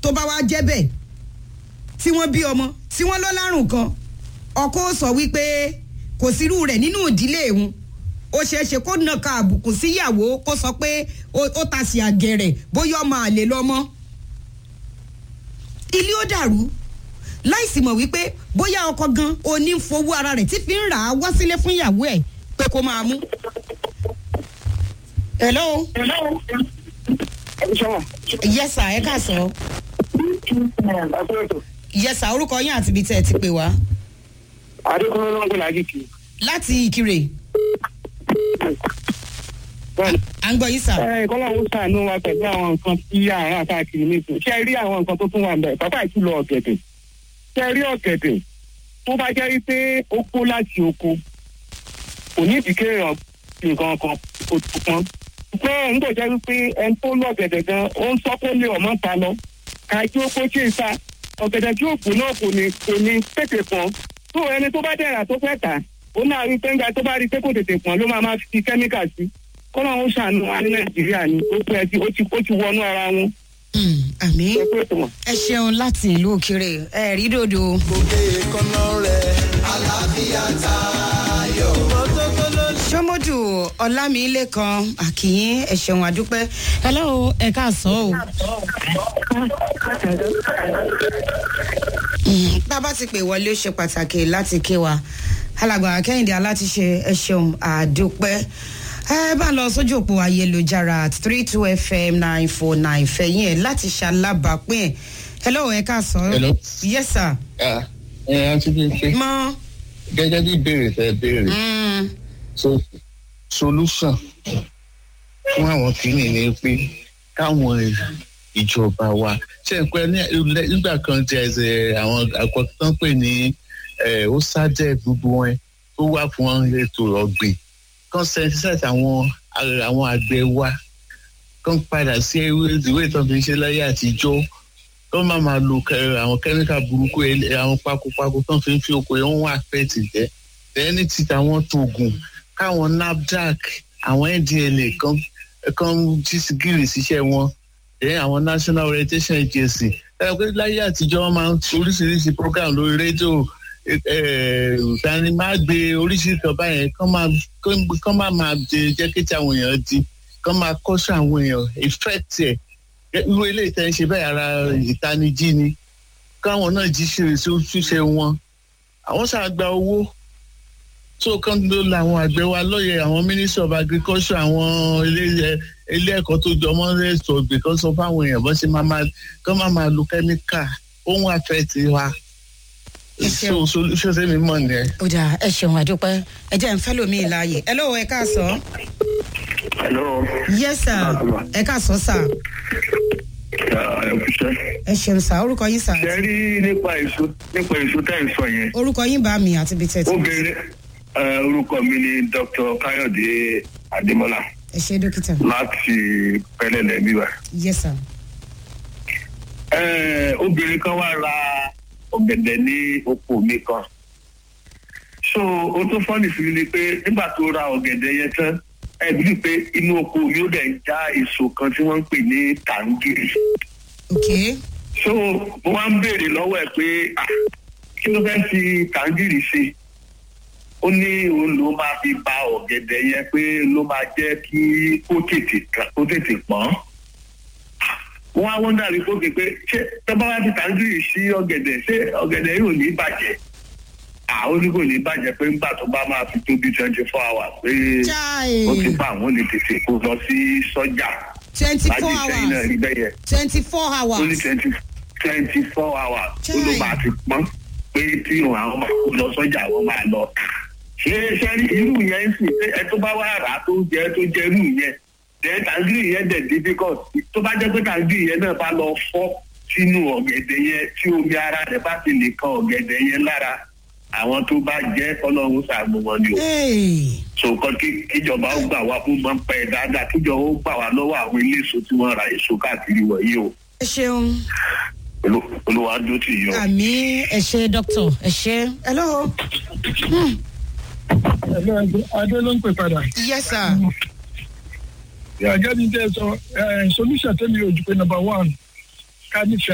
tó bá wá jẹ́ bẹ́ẹ̀ tí wọ́n bí ọmọ tí wọ́n lọ lárùn kan ọkọ ó sọ wípé kò sírú rẹ̀ nínú ìdílé òun ó ṣeé ṣe kó nàka àbùkù síyàwó kó sọ pé ó ta sí àgẹ̀rẹ̀ bóyá ọmọ àlè lọ́mọ ilé ó dàrú láìsí mọ̀ wípé bóyá ọkọ gan oní ń fowó ara rẹ̀ tí fi ń rà á wá sílé fún ìyàwó ẹ̀ pé kó máa mú. hello. yes sir ẹ ká sọ. yes sir orúkọ yín àti ibi tẹ́ ẹ ti pè wá. adékúnlé ló ń gbé lágìkì. láti ìkirè. à ń gbọ́ yín sà. ẹ kọ́lá ń sàánú wa pẹ̀lú àwọn nǹkan tí àárín àtàkì nìkan ṣé ẹ rí àwọn nǹkan tó tún wà ń bẹ̀ pápá ìtúlọ̀ ọ̀gẹ̀dẹ̀ ṣé ẹ rí ọ̀gẹ̀dẹ̀ tó bá jẹ́ wípé ó kó láti oko kò ní ìdíkẹ́ nǹkan kan kò tó kan pé ń kò jẹ́ wípé ẹni tó lọ́gẹ̀dẹ̀ gan ó ń sọ pé lè ọmọ ta lọ kájú ó kó tí ì sa ọ̀gẹ̀dẹ̀ tí òkú náà kò ní kò ní tètè pọ̀n tó ẹni tó bá dẹ̀ra tó fẹ́ tà ó náà rí pé ńgbà tó bá rí pé kò tètè pọ̀n ló máa máa fi kẹ́míkà sí kọ́nà ó ṣàánú wa ní nàìjíríà ni ó pẹ́ tí ó ti ó ti wọnú ara wọn. àmì ẹ pé tó mọ̀. ẹ ṣeun láti ìlú òkèrè ẹ rí dòdò. gòkè kọ́nà rẹ̀ àlàáfíà tayọ. sọmọdù ọlámilẹ́kan àkìyín ẹ ṣeun àdúpẹ́. hello ẹ káàsán o. Mm, bàbá ti pè wọlé ó ṣe pàtàkì láti ké wa alàgbà kẹ́hìndé alátiṣe ẹ ṣeun àdúpẹ́ ẹ bá lọ sójú òpó ayélujára three two fm nine four nine fẹ̀yìn ẹ̀ láti ṣalábàápín ẹ̀ hello ẹ káàsán. Hello. yes sir. ẹ ẹ ti bí pé mọ. gẹ́gẹ́ bí ìbéèrè tẹ béèrè Mm, so solution fún àwọn kìíní ni pé káwọn ìjọba wa ṣe ń pẹ́ ní- nígbà kan jẹ́ ẹsẹ̀ àwọn àkọ́tán pè ní ẹ̀, ó sájẹ́ gbogbo wọn tó wà fún ètò ọ̀gbìn kan sensitize àwọn àwọn àgbẹ̀ wa kan padà sí ewé ìwé ìtàn fi ń ṣe láyé àtijọ́ tó máa máa lo kẹ- àwọn kẹ́míkà burúkú ẹ- àwọn pakopako tó ń fi ń fi oko yẹn wọ́n àfẹ́tì jẹ́ lẹ́ni tí táwọn tóògùn káwọn nafdac àwọn ndla kan kan jí gírì síṣẹ́ wọn ẹ̀ àwọn national orientation agency ẹ̀ pé láyé àtijọ́ wọn máa ń ṣe oríṣiríṣi program lórí rédíò tani máa gbé oríṣiríṣi kan báyẹn kán máa kán máa máa jẹ jẹ́ kí tí àwọn èèyàn di kán máa kọ́ṣọ́ àwọn èèyàn effect ẹ̀ irú eléyìí tẹ́ ń ṣe bẹ́ẹ̀ ara ìtanijí ni káwọn náà jí ṣe ṣe wọn àwọn ṣàgbà owó tó kán ló la àwọn àgbẹ̀ wa lọ́yẹ̀ àwọn ministry of agriculture àwọn ilé ilé ẹ̀kọ́ tó jọ mọ́ ẹ̀sọ́ ọ̀gbìn kan sọ fáwọn èèyàn bọ́n ṣe máa máa kán máa máa lo kẹ́míkà ohun àfẹ́tì wa Ẹ ṣeun. so solution sẹ́mi mọ̀ nìyẹn. ó dáa ẹ ṣeun àdúpẹ́ ẹ jẹ́ ń fẹ́ lómi ìláyè ẹ lọ́wọ́ ẹ káàsán. hello yes sir ẹ káàsán sir ẹ kúṣẹ́. ẹ ṣeun sir orúkọ yín sir ṣe rí nípa èso nípa èso tẹ́ ẹ̀ sọ yẹn orúkọ yín bá mi àti ibi tẹ̀tí. obìnrin ẹ, orúkọ mi ni dr káyọ̀dé adémọlá ẹ ṣe dókítà láti pẹ́lẹ́lẹ̀ bíbá. yes sir. Ẹ, obìnrin kan wá ra ọ̀gẹ̀dẹ̀ ní oko mi kan so o tó fọ́nì sí mi ni pé nígbà tó ra ọ̀gẹ̀dẹ̀ yẹn tán ẹ bí pé inú oko mi ó dẹ̀ ń já èso kan tí wọ́n ń pè ní tàǹgìrì ok so mo wá ń béèrè lọ́wọ́ ẹ̀ pé ah, kí ló fẹ́ fi tàǹgìrì ṣe ó ní òun ló máa fi ba ọ̀gẹ̀dẹ̀ yẹn pé ló máa jẹ́ kí kó tètè kà- kó tètè pọ́n wọ́n á wọ́n dàrí fókè pé ṣé tọ́ba wá fi tàǹgìrì sí ọ̀gẹ̀dẹ̀ ṣé ọ̀gẹ̀dẹ̀ yóò ní bàjẹ́ àwọn oníkò ní bàjẹ́ pé ńgbà tó bá máa fi tó bí twenty four hours pé Chai. ó ti bá àwọn olè tètè kó lọ sí sọ́jà twenty láti four ìṣẹ́yìn náà hours rí bẹ́yẹn twenty four ó ní hours twenty twenty four hours ó ló Chai. máa ti pọ́n pé tí àwọn máa kó lọ sọ́jà wọ́n máa lọ tà. ṣé ṣé irú yẹn ń sìn pé ẹ tó bá wá rà á tó jẹ tó jẹ irú yẹn then tàǹgìrì yẹn dẹ̀ difficult tó bá jẹ́ pé tàǹgìrì yẹn náà bá lọ fọ́ sínú ọ̀gẹ̀dẹ̀ yẹn tí omi ara rẹ̀ bá ti lè kan ọ̀gẹ̀dẹ̀ yẹn lára àwọn tó bá jẹ́ ọlọ́run ṣàánú wọn ni o Hey. sọ̀kan kíjọba ó gbà wá fún máa ń pẹ́ dáadáa kíjọba ó gbà wá lọ́wọ́ àwọn ilé èso tí wọ́n ra èso káàkiri wọ̀nyí o ẹ ṣeun Olú- olúwa dó tì yín o. àmì ẹ ṣe dókítà ẹ ṣe hello adé ló ń pè padà. yes sir gẹ́gẹ́ bí n tẹ́ sọ ẹ̀ solution tẹ́mi ò jù pé number one ká nífẹ̀ẹ́